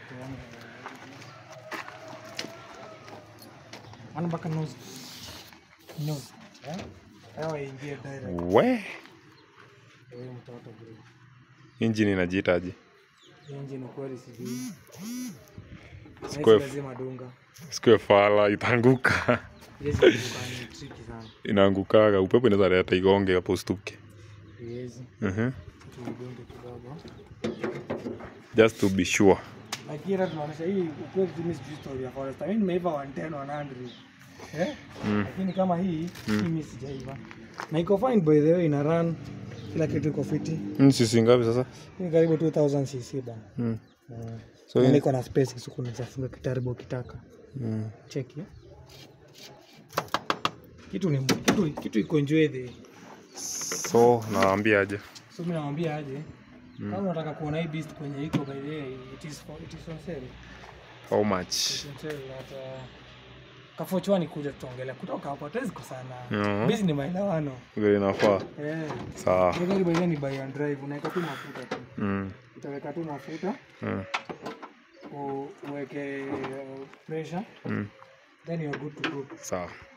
tuone. Ana mpaka nose. Nose. Eh? Hewa ingie direct. we Wewe mtoto bro. injini inajiitaje Engine kweli sijui. Square- Hizi lazima dunga. sikue fala itaanguka Hizi dunga ni tricky sana. inaangukaga upepo inaweza leta igonge hapo ustuke Hizi Mhm. tuigonge kidogo. just to be sure Lakini hata tunaonyesha hii ukweli tu mimi sijui story ya Forester. Mimi nimeiva 110 100. Eh? Mm. Lakini kama hii, hii mimi sijaiva. Na iko fine by the way ina run. Kila kitu iko fiti. Mm, sisi ngapi sasa Hii ni karibu 2000 cc bana. mm. Mm. so Na hii- niko na space kisuku naweza funga kitaribo ukitaka. mm. Cheki. Kitu ni kitu kitu iko njwedhi. so nawaambiaje So mimi namwambia aje. Mm. Kama unataka kuona hii beast kwenye iko by the way, it is for, it is on sale. how much It is on sale at uh, Kafochwani kuja tutaongelea kutoka hapo hatuwezi kosana. Mhm. Beast ni maelewano. vile inafaa Eh. sawa Hiyo gari by the way ni buy and drive, unaweka tu mafuta tu. mm. Utaweka tu mafuta, mm. u- uweke uh, pressure, mm. then you are good to go. sawa